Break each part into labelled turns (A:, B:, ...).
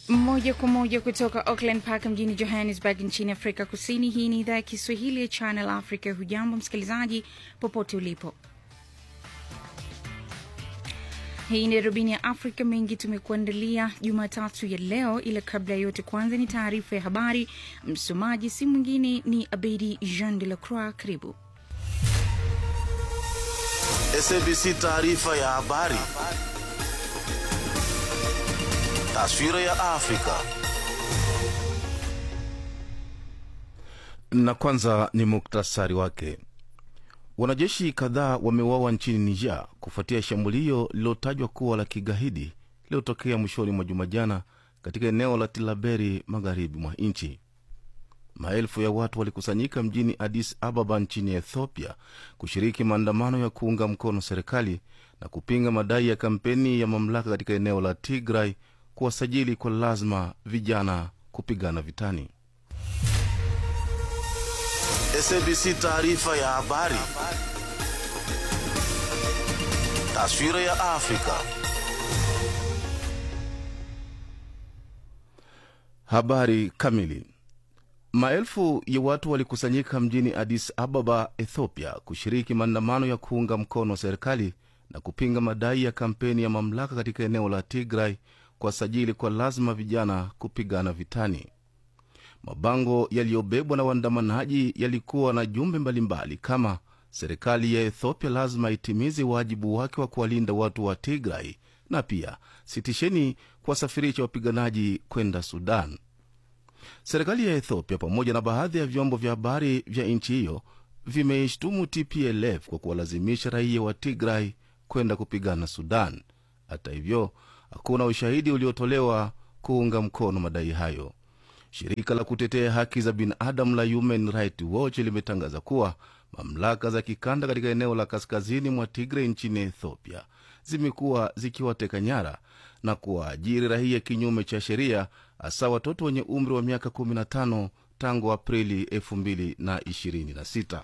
A: moja kwa moja kutoka Auckland Park mjini Johannesburg nchini Afrika Kusini. Hii ni idhaa ya Kiswahili ya Channel Africa. Hujambo msikilizaji, popote ulipo. Hii ni darubini ya Afrika. Mengi tumekuandalia Jumatatu ya leo, ila kabla ya yote, kwanza ni taarifa ya habari. Msomaji si mwingine ni Abedi Jean de la Croix. Karibu.
B: SABC taarifa ya habari. Taswira ya Afrika.
C: Na kwanza ni muktasari wake. Wanajeshi kadhaa wameuawa nchini Niger kufuatia shambulio lililotajwa kuwa la kigaidi lililotokea mwishoni mwa juma jana katika eneo la Tilaberi magharibi mwa nchi. Maelfu ya watu walikusanyika mjini Addis Ababa nchini Ethiopia kushiriki maandamano ya kuunga mkono serikali na kupinga madai ya kampeni ya mamlaka katika eneo la Tigray kuwasajili kwa lazima vijana kupigana vitani.
B: SABC taarifa ya habari. Taswira ya Afrika.
C: Habari kamili. Maelfu ya watu walikusanyika mjini Addis Ababa, Ethiopia, kushiriki maandamano ya kuunga mkono serikali na kupinga madai ya kampeni ya mamlaka katika eneo la Tigray kuwasajili kwa lazima vijana kupigana vitani. Mabango yaliyobebwa na waandamanaji yalikuwa na jumbe mbalimbali kama serikali ya Ethiopia lazima itimize wajibu wake wa kuwalinda watu wa Tigray na pia sitisheni kuwasafirisha wapiganaji kwenda Sudan. Serikali ya Ethiopia pamoja na baadhi ya vyombo vya habari vya nchi hiyo vimeishtumu TPLF kwa kuwalazimisha raia wa Tigray kwenda kupigana Sudan. Hata hivyo, hakuna ushahidi uliotolewa kuunga mkono madai hayo. Shirika la kutetea haki za binadamu la Human Rights Watch limetangaza kuwa mamlaka za kikanda katika eneo la kaskazini mwa Tigray nchini Ethiopia zimekuwa zikiwateka nyara na kuwaajiri raia kinyume cha sheria, hasa watoto wenye umri wa miaka 15 tangu Aprili 2026.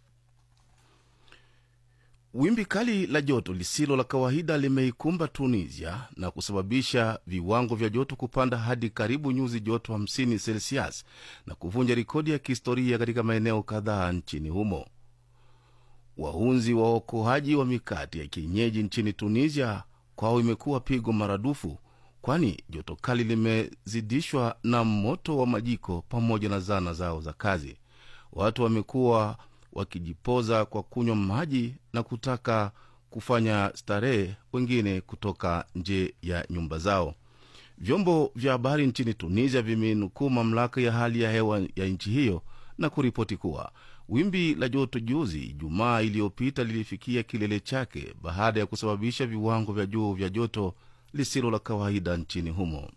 C: Wimbi kali la joto lisilo la kawaida limeikumba Tunisia na kusababisha viwango vya joto kupanda hadi karibu nyuzi joto 50 Celsius na kuvunja rekodi ya kihistoria katika maeneo kadhaa nchini humo. Wahunzi wa waokoaji wa mikate ya kienyeji nchini Tunisia kwao imekuwa pigo maradufu, kwani joto kali limezidishwa na moto wa majiko pamoja na zana zao za kazi. Watu wamekuwa wakijipoza kwa kunywa maji na kutaka kufanya starehe, wengine kutoka nje ya nyumba zao. Vyombo vya habari nchini Tunisia vimenukuu mamlaka ya hali ya hewa ya nchi hiyo na kuripoti kuwa wimbi la joto juzi Ijumaa iliyopita lilifikia kilele chake baada ya kusababisha viwango vya juu vya joto lisilo la kawaida nchini humo.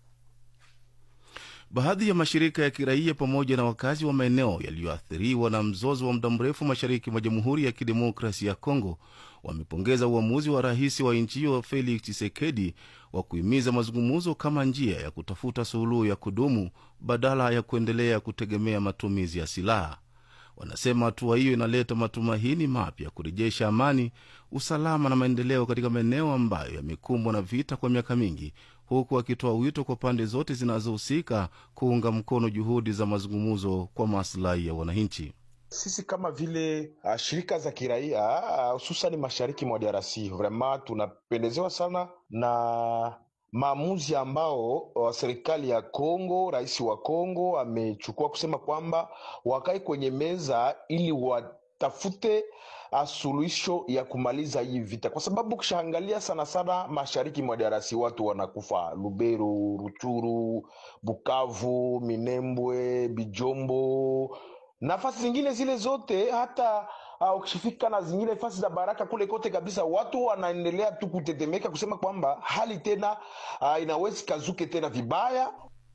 C: Baadhi ya mashirika ya kiraia pamoja na wakazi wa maeneo yaliyoathiriwa na mzozo wa muda mrefu mashariki mwa Jamhuri ya Kidemokrasia ya Kongo wamepongeza uamuzi wa rais wa nchi hiyo Felix Tshisekedi wa kuhimiza mazungumzo kama njia ya kutafuta suluhu ya kudumu badala ya kuendelea kutegemea matumizi ya silaha. Wanasema hatua hiyo inaleta matumaini mapya kurejesha amani, usalama na maendeleo katika maeneo ambayo yamekumbwa na vita kwa miaka mingi, huku wakitoa wito kwa pande zote zinazohusika kuunga mkono juhudi za mazungumzo kwa maslahi ya wananchi.
D: Sisi kama vile uh, shirika za kiraia hususan uh, mashariki mwa DRC vraiment tunapendezewa sana na maamuzi ambao uh, serikali ya Kongo, rais wa Kongo amechukua kusema kwamba wakae kwenye meza ili watafute suluhisho ya kumaliza hii vita, kwa sababu ukishaangalia sana sana mashariki mwa DRC watu wanakufa Lubero, Ruchuru, Bukavu, Minembwe, Bijombo, nafasi zingine zile zote hata uh, ukishifika na zingine nafasi za Baraka kule kote kabisa, watu wanaendelea tu kutetemeka kusema kwamba hali tena uh, inawezi kazuke tena vibaya.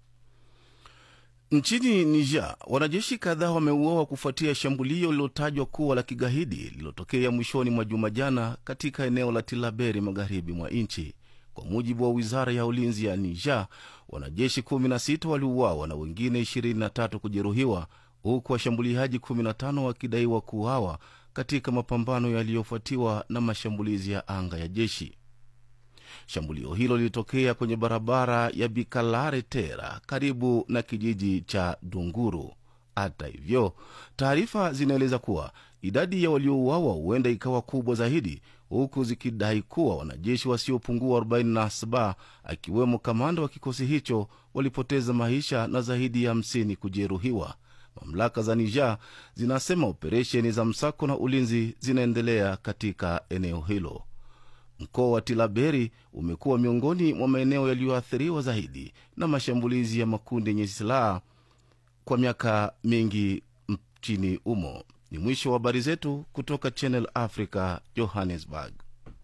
C: Nchini Niger, wanajeshi kadhaa wameuawa kufuatia shambulio lililotajwa kuwa la kigaidi lililotokea mwishoni mwa juma jana katika eneo la Tilaberi magharibi mwa nchi. Kwa mujibu wa wizara ya ulinzi ya Niger, wanajeshi 16 waliuawa na wengine 23 kujeruhiwa, huku washambuliaji 15 wakidaiwa kuuawa katika mapambano yaliyofuatiwa na mashambulizi ya anga ya jeshi. Shambulio hilo lilitokea kwenye barabara ya Bikalare Tera karibu na kijiji cha Dunguru. Hata hivyo, taarifa zinaeleza kuwa idadi ya waliouawa huenda ikawa kubwa zaidi, huku zikidai kuwa wanajeshi wasiopungua 47 akiwemo kamanda wa kikosi hicho walipoteza maisha na zaidi ya 50 kujeruhiwa. Mamlaka za Niger zinasema operesheni za msako na ulinzi zinaendelea katika eneo hilo. Mkoa wa Tilaberi umekuwa miongoni mwa maeneo yaliyoathiriwa zaidi na mashambulizi ya makundi yenye silaha kwa miaka mingi nchini humo. Ni mwisho wa habari zetu kutoka Channel Africa, Johannesburg.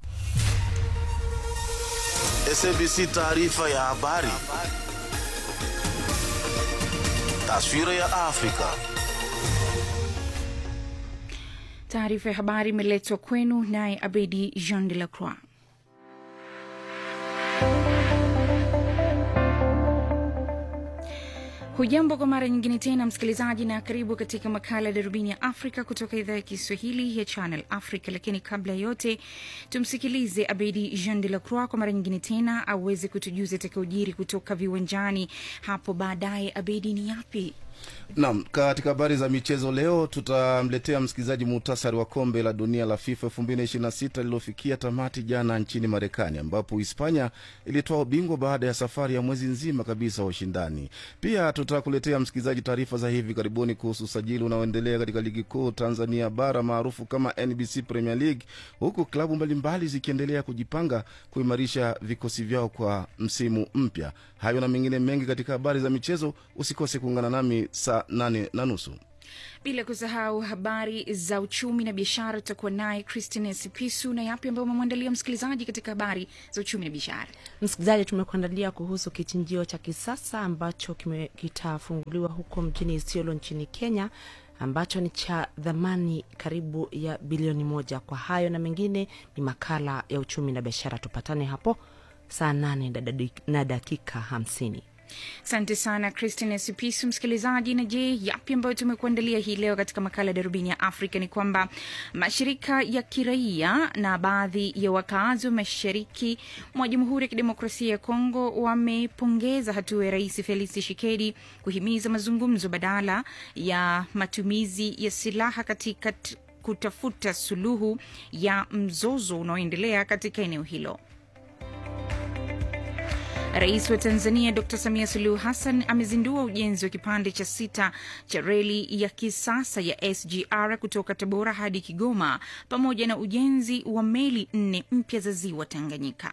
B: SABC taarifa ya habari. Taswira ya Afrika.
A: Taarifa ya habari imeletwa kwenu naye Abedi Jean de la Croix. Hujambo kwa mara nyingine tena msikilizaji, na karibu katika makala ya darubini ya Afrika kutoka idhaa ya Kiswahili ya Channel Africa. Lakini kabla ya yote, tumsikilize Abedi Jean de la Croix kwa mara nyingine tena aweze kutujuza atakaojiri kutoka viwanjani hapo baadaye. Abedi, ni yapi?
C: Naam, katika habari za michezo leo tutamletea msikilizaji muhtasari wa kombe la dunia la FIFA 2026 lililofikia tamati jana nchini Marekani, ambapo Hispania ilitoa ubingwa baada ya safari ya mwezi nzima kabisa wa ushindani. Pia tutakuletea msikilizaji taarifa za hivi karibuni kuhusu usajili unaoendelea katika ligi kuu Tanzania bara maarufu kama NBC Premier League, huku klabu mbalimbali zikiendelea kujipanga kuimarisha vikosi vyao kwa msimu mpya. Hayo na mengine mengi katika habari za michezo, usikose kuungana nami saa nane na nusu.
A: Bila kusahau habari za uchumi na biashara, tutakuwa naye Christine Sipisu na yapi ambayo umemwandalia msikilizaji katika habari za uchumi na biashara.
E: Msikilizaji, tumekuandalia kuhusu kichinjio cha kisasa ambacho kime- kitafunguliwa huko mjini Isiolo nchini Kenya ambacho ni cha dhamani karibu ya bilioni moja. Kwa hayo na mengine ni makala ya uchumi na biashara. Tupatane hapo saa nane na dadi- na dakika hamsini.
A: Asante sana Christine Sipisu. Msikilizaji, na je, yapi ambayo tumekuandalia hii leo katika makala ya darubini ya Afrika ni kwamba mashirika ya kiraia na baadhi ya wakaazi wa mashariki mwa Jamhuri ya Kidemokrasia ya Kongo wamepongeza hatua ya Rais Felix Tshisekedi kuhimiza mazungumzo badala ya matumizi ya silaha katika t- kutafuta suluhu ya mzozo unaoendelea katika eneo hilo. Rais wa Tanzania Dr Samia Suluhu Hassan amezindua ujenzi wa kipande cha sita cha reli ya kisasa ya SGR kutoka Tabora hadi Kigoma pamoja na ujenzi wa meli nne mpya za ziwa Tanganyika.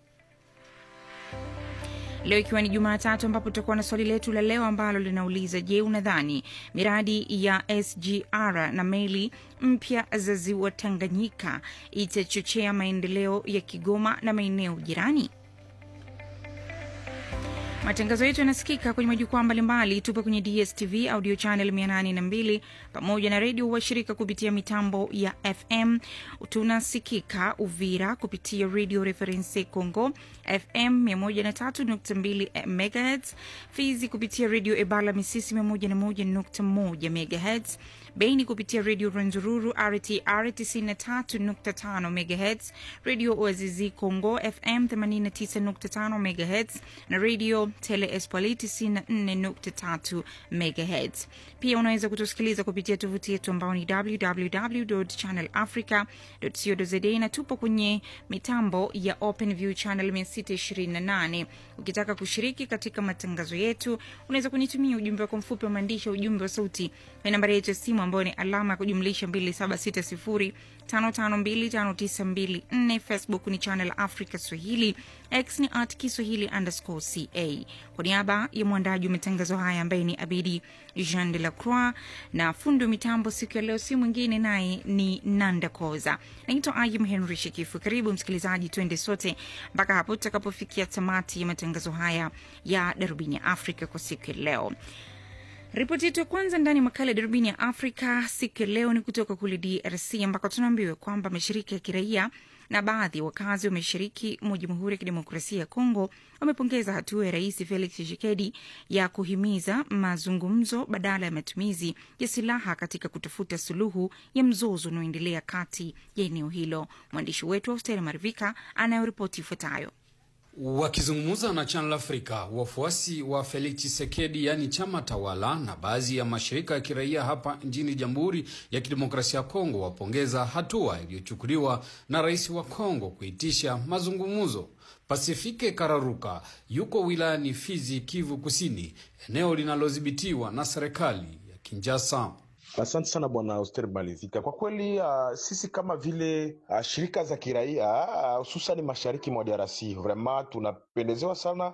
A: Leo ikiwa ni Jumatatu, ambapo tutakuwa na swali letu la leo ambalo linauliza: Je, unadhani miradi ya SGR na meli mpya za ziwa Tanganyika itachochea maendeleo ya Kigoma na maeneo jirani? Matangazo yetu yanasikika kwenye majukwaa mbalimbali. Tupo kwenye DSTV audio channel 802 pamoja na redio washirika kupitia mitambo ya FM. Tunasikika Uvira kupitia Radio Reference Congo FM 103.2 MHz, Fizi kupitia Radio Ebala Misisi 101.1 MHz, Beni kupitia Radio Rwenzururu RTR 93.5 MHz, Radio Oazizi Congo FM 89.5 MHz na Radio Tele Espoli 94.3 MHz. Pia unaweza kutusikiliza kupitia tovuti yetu ambao ni www.channelafrica.co.za na tupo kwenye mitambo ya OpenView channel 628. Ukitaka kushiriki katika matangazo yetu, unaweza kunitumia ujumbe wako mfupi wa maandishi, ujumbe wa sauti na nambari yetu ya simu ambayo ni alama ya kujumlisha 2760 5525924. Facebook ni Channel Africa Swahili, X ni at Kiswahili underscore ca. Kwa niaba ya mwandaji wa matangazo haya ambaye ni Abidi Jean de la Croix na fundi wa mitambo siku ya leo si mwingine naye ni Nanda Koza. Naitwa Ayum Henry Shekifu. Karibu msikilizaji, tuende sote mpaka hapo tutakapofikia tamati ya matangazo haya ya Darubini ya Afrika kwa siku ya leo. Ripoti yetu ya kwanza ndani ya makala ya darubini ya Afrika siku ya leo ni kutoka kule DRC ambako tunaambiwa kwamba mashirika ya kiraia na baadhi ya wakazi wa mashariki mwa Jamhuri ya Kidemokrasia ya Kongo wamepongeza hatua ya Rais Felix Tshisekedi ya kuhimiza mazungumzo badala ya matumizi ya silaha katika kutafuta suluhu ya mzozo unaoendelea kati ya eneo hilo. Mwandishi wetu Austeri Marivika anayoripoti ifuatayo.
F: Wakizungumza na Channel Africa, wafuasi wa Felix Tshisekedi, yaani chama tawala, na baadhi ya mashirika ya kiraia hapa nchini Jamhuri ya Kidemokrasia ya Kongo wapongeza hatua iliyochukuliwa na rais wa Kongo kuitisha mazungumzo. Pasifike Kararuka yuko wilayani Fizi, Kivu Kusini, eneo linalodhibitiwa na serikali ya Kinshasa.
D: Asante sana bwana Auster Malivika. Kwa kweli uh, sisi kama vile uh, shirika za kiraia hususani uh, mashariki mwa DRC vraiment tunapendezewa sana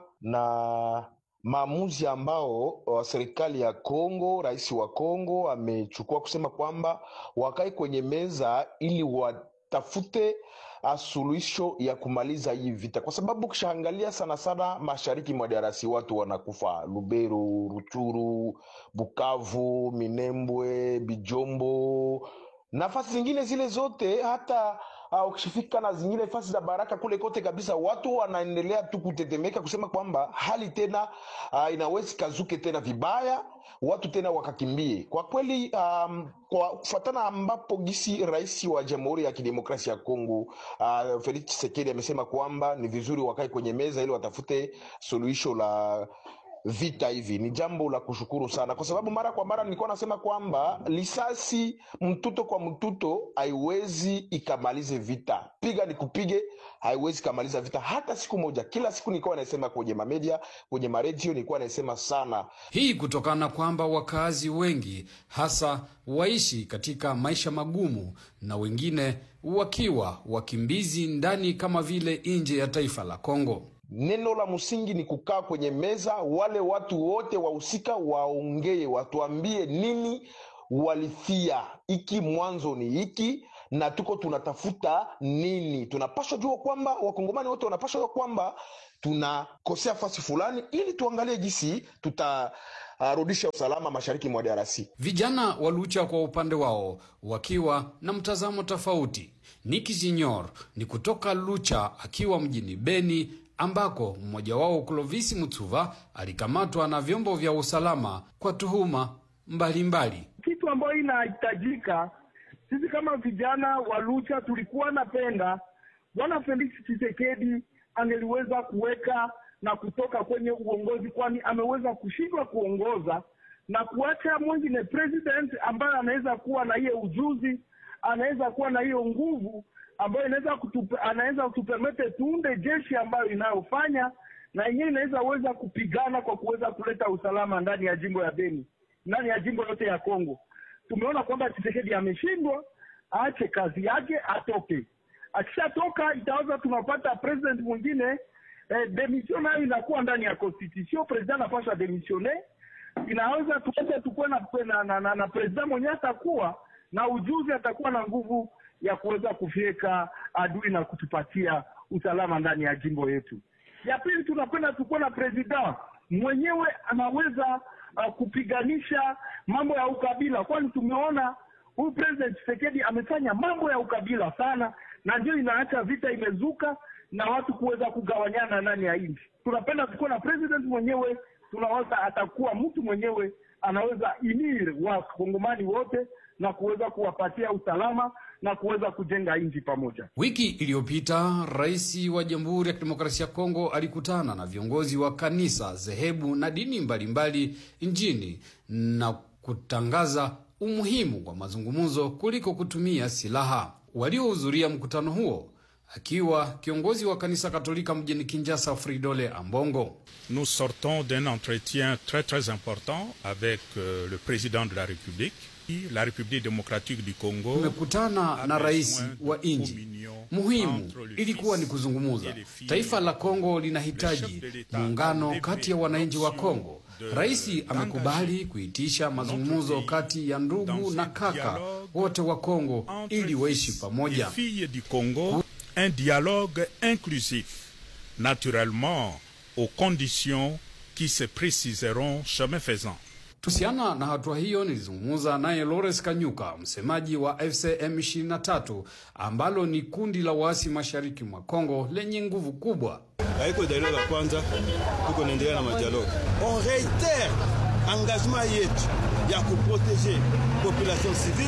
D: na maamuzi ambao uh, serikali ya Kongo, rais wa Kongo amechukua kusema kwamba wakae kwenye meza ili watafute suluhisho ya kumaliza hii vita, kwa sababu ukishaangalia sana sana mashariki mwa DRC watu wanakufa Lubero, Ruchuru, Bukavu, Minembwe, Bijombo, nafasi zingine zile zote hata uh, ukishifika na zingine nafasi za Baraka kule kote kabisa, watu wanaendelea tu kutetemeka kusema kwamba hali tena uh, inawezi kazuke tena vibaya, watu tena wakakimbie. Kwa kweli um, kwa kufuatana ambapo gisi rais wa Jamhuri ya Kidemokrasia ya Kongo uh, Felix Tshisekedi amesema kwamba ni vizuri wakae kwenye meza ili watafute suluhisho la vita hivi ni jambo la kushukuru sana, kwa sababu mara kwa mara nilikuwa nasema kwamba lisasi mtuto kwa mtuto haiwezi ikamalize vita, piga ni kupige haiwezi ikamaliza vita hata siku moja. Kila siku nilikuwa nasema kwenye mamedia, kwenye maredio, nilikuwa nasema sana
F: hii kutokana kwamba wakazi wengi hasa waishi katika maisha magumu na wengine wakiwa wakimbizi ndani kama vile nje ya taifa la Kongo.
D: Neno la msingi ni kukaa kwenye meza, wale watu wote wahusika waongee, watuambie nini walifia, iki mwanzo ni hiki na tuko tunatafuta nini. Tunapashwa jua kwamba wakongomani wote wanapashwa jua kwamba tunakosea fasi fulani, ili tuangalie jinsi tutarudisha uh, usalama mashariki mwa DRC.
F: Vijana wa Lucha kwa upande wao wakiwa na mtazamo tofauti. Niki Junior ni kutoka Lucha akiwa mjini Beni ambako mmoja wao Clovis Mutsuva alikamatwa na vyombo vya usalama kwa tuhuma mbalimbali.
G: Kitu ambayo inahitajika sisi kama vijana wa Lucha tulikuwa napenda bwana Felix Tshisekedi angeliweza kuweka na kutoka kwenye uongozi, kwani ameweza kushindwa kuongoza na kuacha mwingine president ambaye anaweza kuwa na hiyo ujuzi, anaweza kuwa na hiyo nguvu ambayo inaweza kutupe, anaweza kutupermete tuunde jeshi ambayo inayofanya na yenyewe inaweza weza kupigana kwa kuweza kuleta usalama ndani ya jimbo ya Beni, ndani ya jimbo yote ya Kongo. Tumeona kwamba Tshisekedi ameshindwa, aache kazi yake, atoke. Akishatoka itaweza tunapata president mwingine eh, demission nayo inakuwa ndani ya constitution. President anapaswa demisione, inaweza tuweze tukuwe na, na, na, na, na president mwenyewe atakuwa na ujuzi, atakuwa na nguvu ya kuweza kufyeka adui na kutupatia usalama ndani ya jimbo yetu. Ya pili, tunapenda tukuwe na president mwenyewe anaweza uh, kupiganisha mambo ya ukabila, kwani tumeona huyu president Tshisekedi amefanya mambo ya ukabila sana, na ndio inaacha vita imezuka na watu kuweza kugawanyana ndani ya nchi. Tunapenda tukuwe na president mwenyewe, tunaweza atakuwa mtu mwenyewe anaweza inir wakongomani wote na kuweza kuwapatia usalama na kuweza kujenga nchi pamoja.
F: Wiki iliyopita rais wa Jamhuri ya Kidemokrasia ya Kongo alikutana na viongozi wa kanisa, dhehebu na dini mbalimbali nchini na kutangaza umuhimu wa mazungumzo kuliko kutumia silaha. Waliohudhuria mkutano huo akiwa kiongozi wa kanisa Katolika mjini Kinshasa, Fridole Ambongo.
H: Nous sortons d'un entretien très très important avec euh, le président de la République la République démocratique du Congo.
F: Tumekutana na rais wa nchi. Muhimu ilikuwa ni kuzungumza. Taifa la Kongo linahitaji muungano kati ya wananchi wa Kongo. Rais amekubali kuitisha mazungumzo kati ya ndugu na kaka wote wa Kongo ili waishi pamoja.
H: filles du Congo, un dialogue inclusif, naturellement aux conditions qui se préciseront chemin faisant.
F: Kuhusiana na hatua hiyo nilizungumza naye Lawrence Kanyuka, msemaji wa FCM 23 ambalo ni kundi la waasi mashariki mwa Kongo lenye nguvu kubwa.
I: haiko dialogue ya kwanza, tuko naendelea na madialogue. On reitere engagement yetu ya kuprotege population civile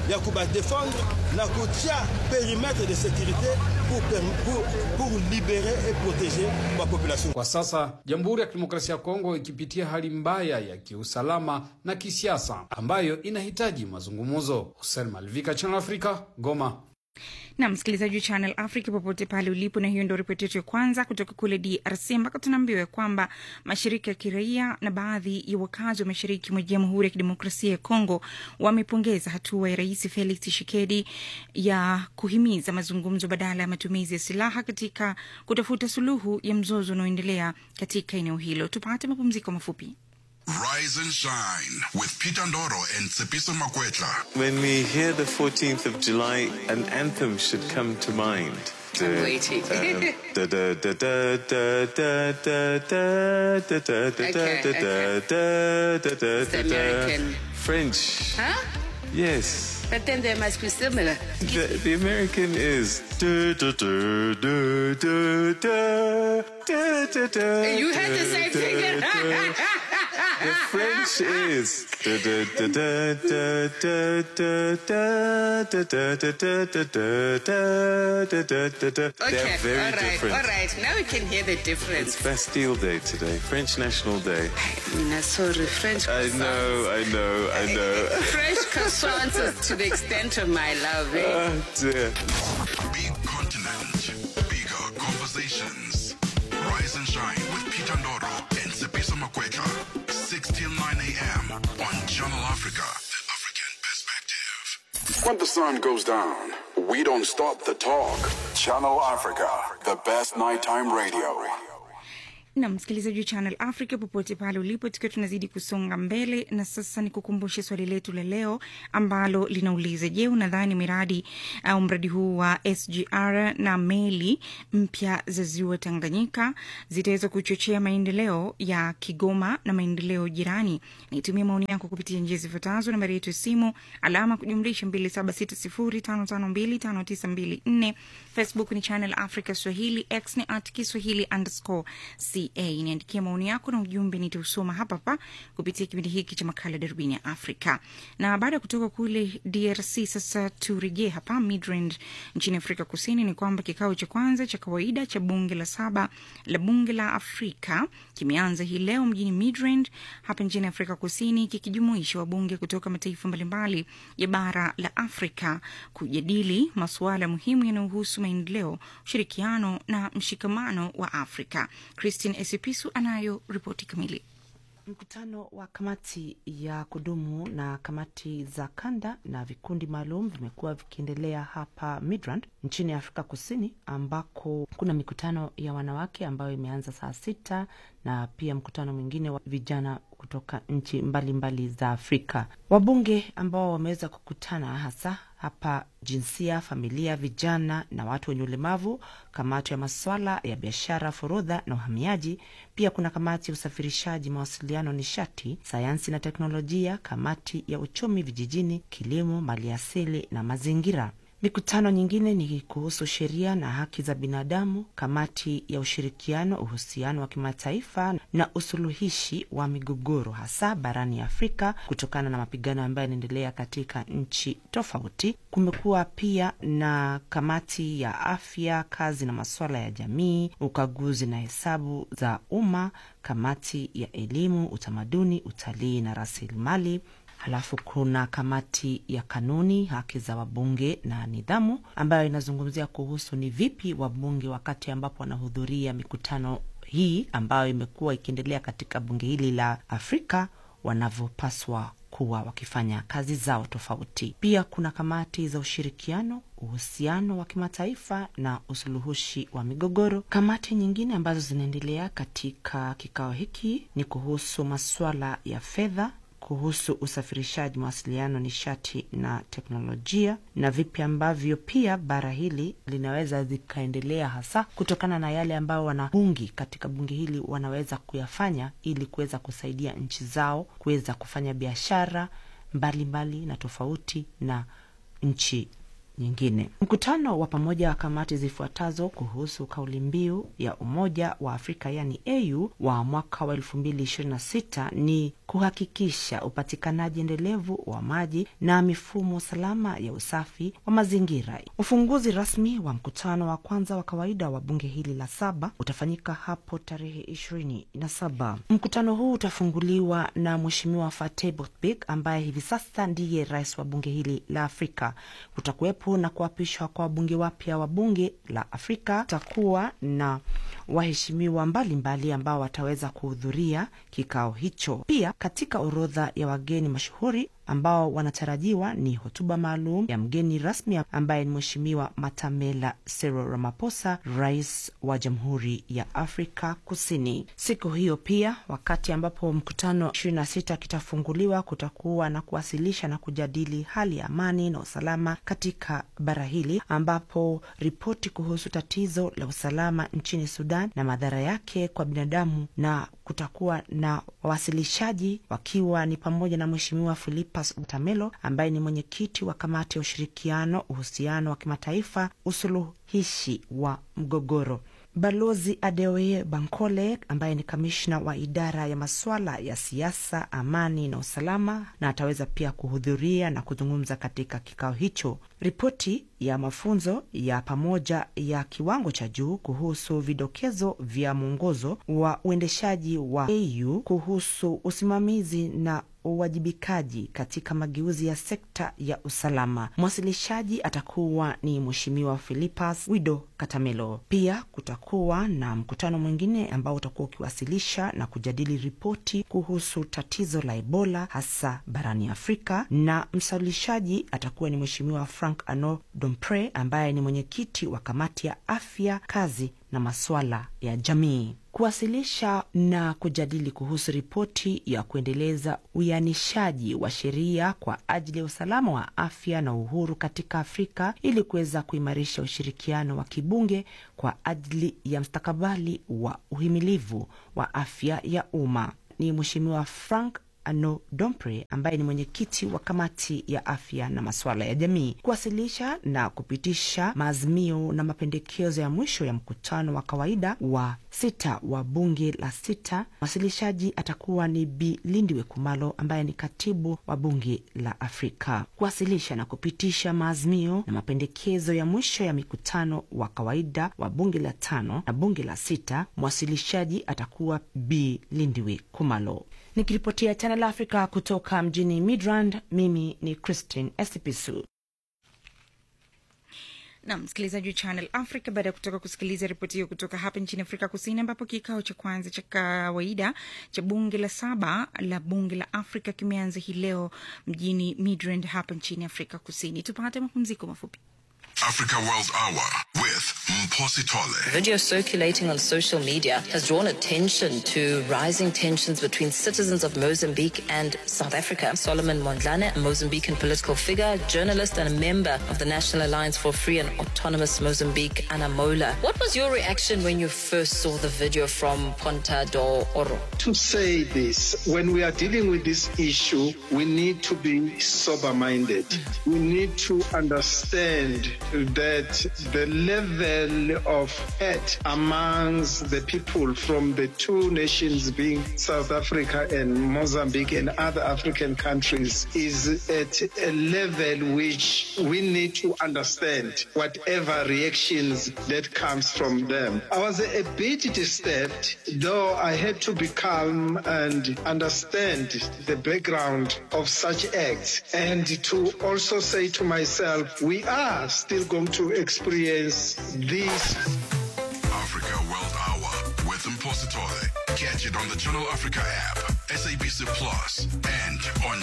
I: ya kubadefendre na kutia perimetre de sécurité pour, pour, pour libérer et protéger wa population.
F: Kwa sasa Jamhuri ya Kidemokrasia ya Kongo ikipitia hali mbaya ya kiusalama na kisiasa ambayo inahitaji mazungumzo. Hussein Malvika, Channel Africa, Goma.
A: na msikilizaji wa Channel Africa popote pale ulipo, na hiyo ndio ripoti yetu ya kwanza kutoka kule DRC, ambako tunaambiwa kwamba mashirika ya kiraia na baadhi ya wakazi wa mashariki mwa Jamhuri ya Kidemokrasia ya Kongo wamepongeza hatua ya Rais Felix Tshisekedi ya kuhimiza mazungumzo badala ya matumizi ya silaha katika kutafuta suluhu ya mzozo unaoendelea katika eneo hilo. Tupate mapumziko mafupi.
J: Rise and shine with Peter Ndoro and Tsepiso Makwetla.
K: When we hear the 14th of July, an anthem should come to mind.
L: I'm waiting.
K: Da da da da da da da da da da da
L: Okay,
K: da
L: okay.
K: da da da
L: It's
K: da
L: American.
K: French.
L: Huh?
K: Yes.
L: But then they must be similar.
K: The, the American is da da da da da da da da da.
L: You had the same thing.
K: The French is da da da da da da da da da da da da da da da da da da.
L: Okay,
K: They're very
L: all right,
K: different.
L: all right. Now we can hear the difference.
K: It's Bastille Day today, French National Day.
L: Mina, sorry, French
K: I know, I know, I know.
L: French croissants is to the extent of my love. Eh?
K: Oh dear.
J: Big continent, bigger conversations. Rise and shine with Peter Ndoro and Tsepiso Makwetla. 6 till 9 a.m. on Channel Africa. The African perspective.
M: When the sun goes down, we don't stop the talk. Channel Africa, the best nighttime radio.
A: na msikilizaji wa Channel Africa popote pale ulipo, tukiwa tunazidi kusonga mbele, na sasa ni kukumbushe swali letu la leo ambalo linauliza: Je, unadhani miradi au mradi huu wa SGR na meli mpya za ziwa Tanganyika zitaweza kuchochea maendeleo ya Kigoma na maendeleo jirani? Nitumie maoni yako kupitia njia zifuatazo: nambari yetu ya simu alama kujumlisha 276055259254 Facebook ni Channel Africa Swahili, X ni at Kiswahili underscore ca. Niandikia maoni yako na ujumbe, nitausoma hapa hapa kupitia kipindi hiki cha makala Darubini ya Afrika. Na baada ya kutoka kule DRC, sasa turejee hapa Midrand nchini Afrika Kusini. Ni kwamba kikao cha kwanza cha kawaida cha bunge la saba la bunge la Afrika kimeanza hii leo mjini Midrand hapa nchini Afrika Kusini, kikijumuisha wabunge kutoka mataifa mbalimbali ya bara la Afrika kujadili masuala muhimu yanayohusu maendeleo, ushirikiano na mshikamano wa Afrika. Christine Esipisu anayo ripoti kamili.
E: Mkutano wa kamati ya kudumu na kamati za kanda na vikundi maalum vimekuwa vikiendelea hapa Midrand nchini Afrika Kusini, ambako kuna mikutano ya wanawake ambayo imeanza saa sita na pia mkutano mwingine wa vijana kutoka nchi mbalimbali za Afrika. Wabunge ambao wameweza kukutana hasa hapa jinsia, familia, vijana na watu wenye ulemavu, kamati ya maswala ya biashara, forodha na uhamiaji. Pia kuna kamati ya usafirishaji, mawasiliano, nishati, sayansi na teknolojia, kamati ya uchumi vijijini, kilimo, maliasili na mazingira. Mikutano nyingine ni kuhusu sheria na haki za binadamu, kamati ya ushirikiano, uhusiano wa kimataifa na usuluhishi wa migogoro, hasa barani Afrika, kutokana na mapigano ambayo yanaendelea katika nchi tofauti. Kumekuwa pia na kamati ya afya, kazi na masuala ya jamii, ukaguzi na hesabu za umma, kamati ya elimu, utamaduni, utalii na rasilimali Halafu kuna kamati ya kanuni, haki za wabunge na nidhamu, ambayo inazungumzia kuhusu ni vipi wabunge wakati ambapo wanahudhuria mikutano hii ambayo imekuwa ikiendelea katika bunge hili la Afrika wanavyopaswa kuwa wakifanya kazi zao tofauti. Pia kuna kamati za ushirikiano, uhusiano wa kimataifa na usuluhishi wa migogoro. Kamati nyingine ambazo zinaendelea katika kikao hiki ni kuhusu masuala ya fedha kuhusu usafirishaji, mawasiliano, nishati na teknolojia, na vipi ambavyo pia bara hili linaweza zikaendelea, hasa kutokana na yale ambayo wanabungi katika bunge hili wanaweza kuyafanya ili kuweza kusaidia nchi zao kuweza kufanya biashara mbalimbali na tofauti na nchi nyingine. Mkutano wa pamoja wa kamati zifuatazo kuhusu kauli mbiu ya Umoja wa Afrika yani AU wa mwaka wa elfu mbili ishirini na sita ni kuhakikisha upatikanaji endelevu wa maji na mifumo salama ya usafi wa mazingira. Ufunguzi rasmi wa mkutano wa kwanza wa kawaida wa bunge hili la saba utafanyika hapo tarehe ishirini na saba. Mkutano huu utafunguliwa na Mheshimiwa Fatih Botbik ambaye hivi sasa ndiye rais wa bunge hili la Afrika. Kutakuwepo na kuapishwa kwa wabunge wapya wa bunge la Afrika. Kutakuwa na waheshimiwa mbalimbali ambao wataweza kuhudhuria kikao hicho. Pia katika orodha ya wageni mashuhuri ambao wanatarajiwa ni hotuba maalum ya mgeni rasmi ambaye ni Mheshimiwa Matamela Cyril Ramaphosa, rais wa Jamhuri ya Afrika Kusini. Siku hiyo pia, wakati ambapo mkutano 26 kitafunguliwa, kutakuwa na kuwasilisha na kujadili hali ya amani na usalama katika bara hili, ambapo ripoti kuhusu tatizo la usalama nchini Sudan na madhara yake kwa binadamu na kutakuwa na wawasilishaji wakiwa ni pamoja na Mheshimiwa Philippus Utamelo ambaye ni mwenyekiti wa kamati ya ushirikiano, uhusiano wa kimataifa, usuluhishi wa mgogoro. Balozi Adeoye Bankole ambaye ni kamishna wa idara ya masuala ya siasa, amani na usalama, na ataweza pia kuhudhuria na kuzungumza katika kikao hicho. Ripoti ya mafunzo ya pamoja ya kiwango cha juu kuhusu vidokezo vya mwongozo wa uendeshaji wa AU kuhusu usimamizi na uwajibikaji katika mageuzi ya sekta ya usalama. Mwasilishaji atakuwa ni Mheshimiwa Philippus Wido Katamelo. Pia kutakuwa na mkutano mwingine ambao utakuwa ukiwasilisha na kujadili ripoti kuhusu tatizo la Ebola hasa barani Afrika, na msalishaji atakuwa ni Mheshimiwa Frank Ano Dompre ambaye ni mwenyekiti wa kamati ya afya, kazi na masuala ya jamii kuwasilisha na kujadili kuhusu ripoti ya kuendeleza uyanishaji wa sheria kwa ajili ya usalama wa afya na uhuru katika Afrika ili kuweza kuimarisha ushirikiano wa kibunge kwa ajili ya mstakabali wa uhimilivu wa afya ya umma. Ni Mheshimiwa Frank Ano Dompre ambaye ni mwenyekiti wa kamati ya afya na masuala ya jamii kuwasilisha na kupitisha maazimio na mapendekezo ya mwisho ya mkutano wa kawaida wa sita wa bunge la sita. Mwasilishaji atakuwa ni Bi Lindiwe Kumalo ambaye ni katibu wa bunge la Afrika. Kuwasilisha na kupitisha maazimio na mapendekezo ya mwisho ya mikutano wa kawaida wa bunge la tano na bunge la sita, mwasilishaji atakuwa Bi Lindiwe Kumalo. Nikiripotia Channel Africa kutoka mjini Midrand, mimi ni Christine Esipisu.
A: na msikilizaji wa Channel Africa, baada ya kutoka kusikiliza ripoti hiyo kutoka hapa nchini Afrika Kusini, ambapo kikao cha kwanza cha kawaida cha bunge la saba la bunge la Afrika kimeanza hii leo mjini Midrand hapa nchini Afrika Kusini. Tupate mapumziko mafupi.
J: Africa World Hour with Mposi Tole.
N: Video circulating on social media has drawn attention to rising tensions between citizens of Mozambique and South Africa. Solomon Mondlane, a Mozambican political figure, journalist, and a member of the National Alliance for Free and Autonomous Mozambique, Anamola. What was your reaction when you first saw the video from Ponta do Oro?
O: To say this, when we are dealing with this issue, we need to be sober minded. We need to understand that the level of hate amongst the people from the two nations being South Africa and Mozambique and other African countries is at a level which we need to understand whatever reactions that comes from them. I was a bit disturbed, though I had to be calm and understand the background of such acts and to also say to myself, we are still going to experience this.
J: Africa World Hour with Mposi Tole. Catch it on the Channel Africa app, SABC Plus, and on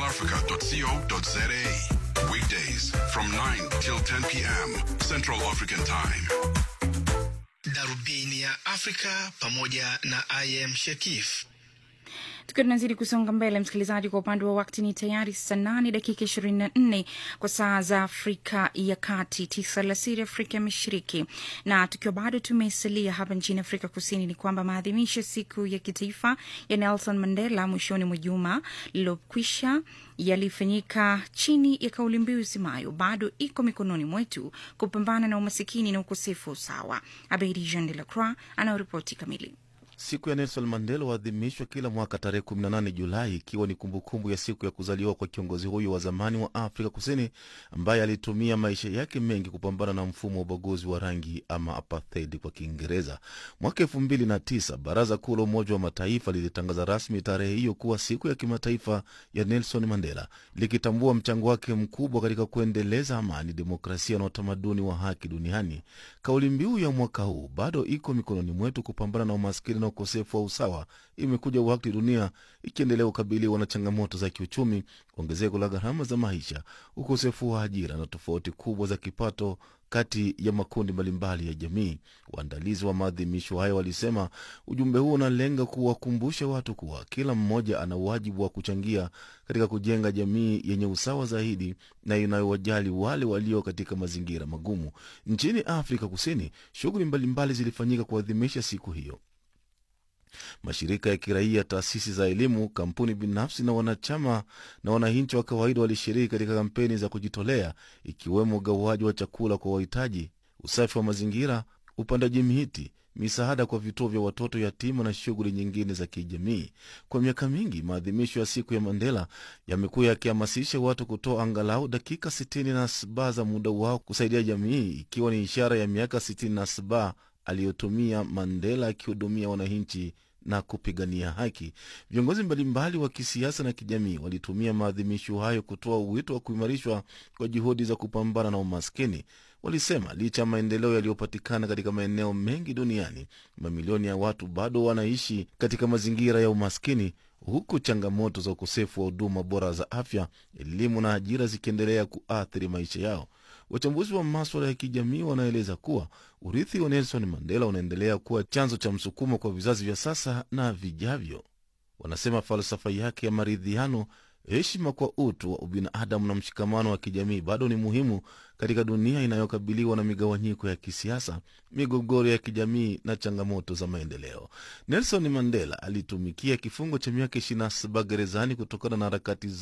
J: channelafrica.co.za. Weekdays from 9 till 10 p.m. Central African Time.
P: Darubini ya Afrika pamoja na IM Shekif.
A: tukiwa tunazidi kusonga mbele msikilizaji kwa upande wa wakti ni tayari saa nane dakika ishirini na nne kwa saa za afrika ya kati tisa alasiri afrika ya mashariki na tukiwa bado tumesalia hapa nchini afrika kusini ni kwamba maadhimisho siku ya kitaifa ya nelson mandela mwishoni mwa juma lililokwisha yalifanyika chini ya kauli mbiu isemayo bado iko mikononi mwetu kupambana na umasikini na ukosefu wa usawa abedi jean de la croix anayoripoti kamili
C: Siku ya Nelson Mandela huadhimishwa kila mwaka tarehe 18 Julai, ikiwa ni kumbukumbu ya siku ya kuzaliwa kwa kiongozi huyo wa zamani wa Afrika Kusini ambaye alitumia maisha yake mengi kupambana na mfumo wa ubaguzi wa rangi ama apartheid kwa Kiingereza. Mwaka elfu mbili na tisa Baraza Kuu la Umoja wa Mataifa lilitangaza rasmi tarehe hiyo kuwa siku ya kimataifa ya Nelson Mandela, likitambua mchango wake mkubwa katika kuendeleza amani, demokrasia na utamaduni wa haki duniani. Kauli mbiu ya mwaka huu bado iko mikononi mwetu, kupambana na umaskini na ukosefu wa usawa, imekuja wakati dunia ikiendelea kukabiliwa na changamoto za kiuchumi, ongezeko la gharama za maisha, ukosefu wa ajira na tofauti kubwa za kipato kati ya makundi mbalimbali ya jamii. Waandalizi wa maadhimisho hayo walisema ujumbe huo unalenga kuwakumbusha watu kuwa kila mmoja ana wajibu wa kuchangia katika kujenga jamii yenye usawa zaidi na inayowajali wale walio katika mazingira magumu. Nchini Afrika Kusini, shughuli mbalimbali zilifanyika kuadhimisha siku hiyo. Mashirika ya kiraia, taasisi za elimu, kampuni binafsi na wanachama na wananchi wa kawaida walishiriki katika kampeni za kujitolea, ikiwemo ugawaji wa chakula kwa wahitaji, usafi wa mazingira, upandaji miti, misaada kwa vituo vya watoto yatima na shughuli nyingine za kijamii. Kwa miaka mingi, maadhimisho ya siku ya Mandela yamekuwa yakihamasisha watu kutoa angalau dakika sitini na saba za muda wao kusaidia jamii, ikiwa ni ishara ya miaka sitini na saba aliyotumia Mandela akihudumia wananchi na kupigania haki. Viongozi mbalimbali wa kisiasa na kijamii walitumia maadhimisho hayo kutoa wito wa kuimarishwa kwa juhudi za kupambana na umaskini. Walisema licha ya maendeleo yaliyopatikana katika maeneo mengi duniani, mamilioni ya watu bado wanaishi katika mazingira ya umaskini, huku changamoto za ukosefu wa huduma bora za afya, elimu na ajira zikiendelea kuathiri maisha yao. Wachambuzi wa maswala ya kijamii wanaeleza kuwa urithi wa Nelson Mandela unaendelea kuwa chanzo cha msukumo kwa vizazi vya sasa na vijavyo. Wanasema falsafa yake ya maridhiano, heshima kwa utu wa ubinadamu na mshikamano wa kijamii bado ni muhimu katika dunia inayokabiliwa na migawanyiko ya kisiasa, migogoro ya kijamii na changamoto za maendeleo. Nelson Mandela alitumikia kifungo cha miaka 27 gerezani kutokana na harakati